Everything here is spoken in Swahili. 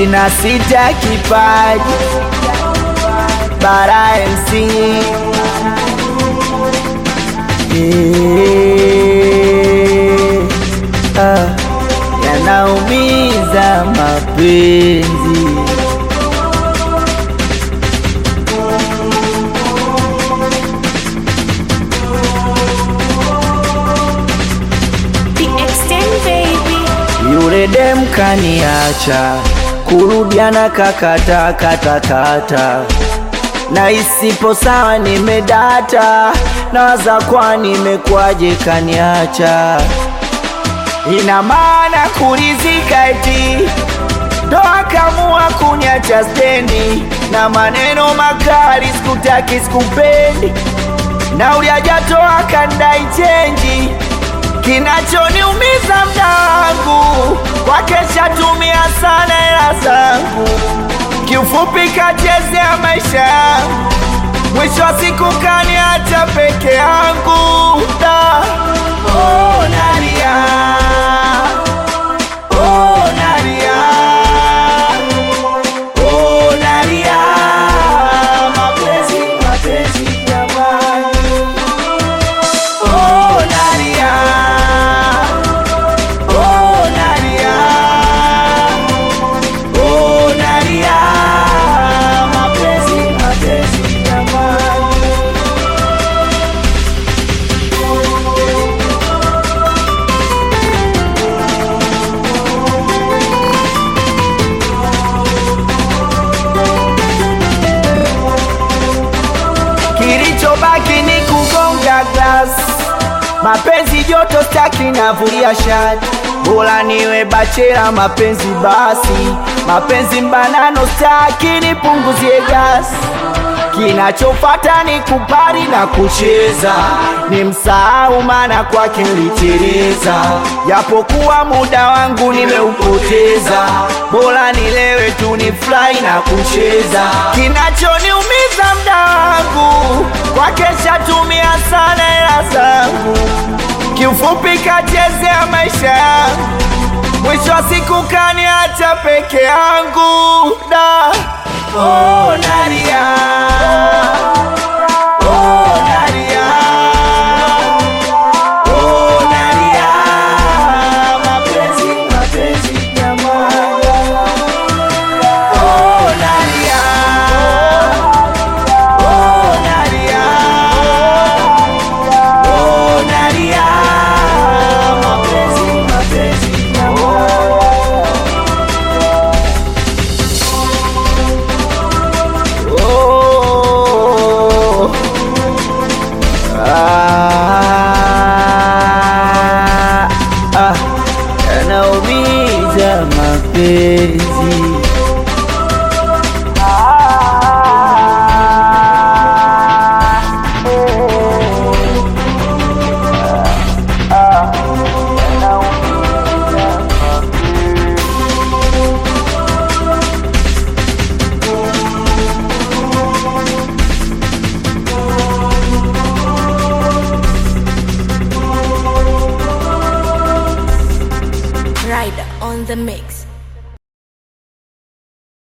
ishirini na sita kipaji bara MC Eh, ah, yanaumiza mapenzi The extent baby. Yule dem kaniacha, kurudiana kakata kata kata, na isipo sawa nimedata, nawaza kwa nimekwaje kaniacha, ina maana kurizika eti ndo akamua kuniacha stendi, na maneno makali sikutaki sikupendi, na uliajatoa kandai chenji Kinachoniumiza mda wangu kwake shatumia sana hela zangu, kiufupi kachezea maisha yangu, mwisho wa siku kaniacha peke yangu. Da, oh, nalia, oh, nalia, oh, nalia, mapenzi, mapenzi jamani. Oh, Nadia. Oh, Nadia. Oh, Nadia. Mapenzi, mapenzi jamani. Kilichobaki ni kugonga glass mapenzi joto staki navulia shati bora niwe bachela mapenzi basi mapenzi mbanano staki nipunguzie gasi kinachofata ni kupari na kucheza ni msahau maana kwake niliteleza japokuwa muda wangu nimeupoteza bora nilewe tu ni fly na kucheza kinachoniumiza mda wangu kwake shatumia sana hela zangu kiufupi kachezea maisha yangu mwisho wa siku kaniacha peke yangu da oh, nalia oh, nalia oh, nalia mapenzi mapenzi jamani oh, nalia oh, nalia oh, nalia mapenzi mapenzi jamani Oh. Ah, ah, yanaumiza mapenzi Ah, eh, ah, yanaumiza mapenzi Rider on the mix.